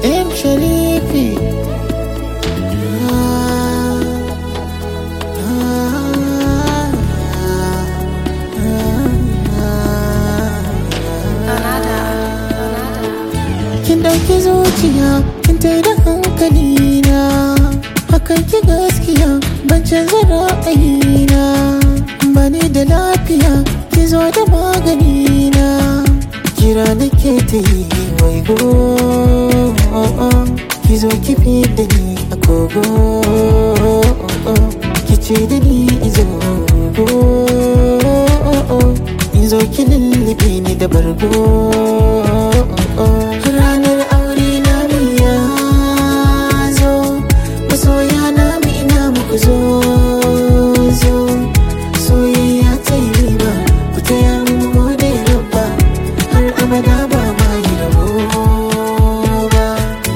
M Sharifi Ah, ah, Kin ɗauki zuciya kin tai da hankali na hakan ki gaskiya ban canza ra'ayina ba ni da lafiya ki zo da magani na kira nake ta yi wai go ki zo ki fi da ni a kogo ki ce da ni izo in zo ki lullube ni da bargo ranar aure na mu ya zo masoya na mu ina muku zo zo soyayya ta yi riba ku taya mu gode rabba har abada ba ma yi rabo ba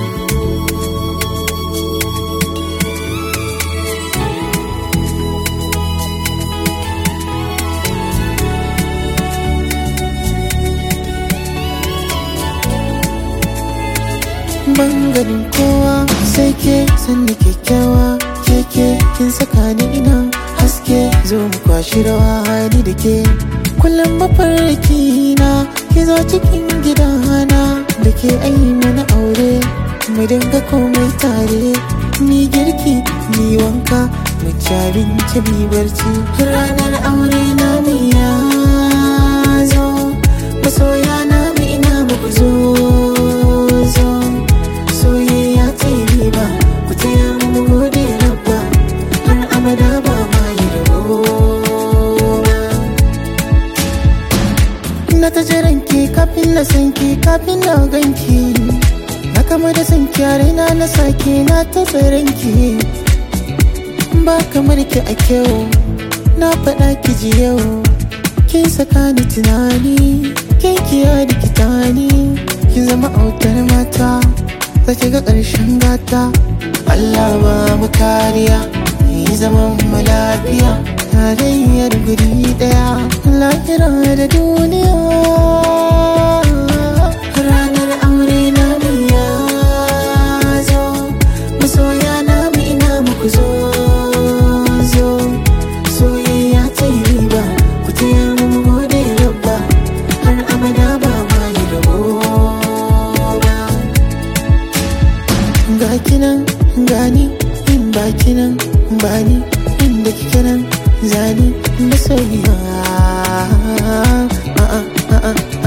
ban ganin kowa sai ke sanni kyakkyawa keke kin saka ni ina haske zo mu kwashi rawa ni da ke kullum mafarki na ki zo cikin gidana da ke ayi mana aure mu dinga komai tare ni girki ni wanka mu ci abinci mi barci ranar aure na mu ya zo masoya na mu ina muku zo zo soyayya ta yi riba ku taya mu gode rabba har abada ba ma yi rabo ba na ta jiran ki kafin na san ki kafin na ganki na kama da san ki a raina na sake na ta ki ba kamar ki a kyau na faɗa ki ji yau kin saka ni tunani kin kiya da kitani kin zama autar mata za ki ga ƙarshen gata Allah ba mu kariya yi zaman mu lafiya tarayyar guri ɗaya lahira da duniya ranar aure na mu ya zo masoya na mu ina muku zo zo soyayya ta yi riba ku taya mu gode rabba har abada ba ma yi rabo ba ga kinan gani in ba kinan bani inda kike nan zani masoyiya a'a a'a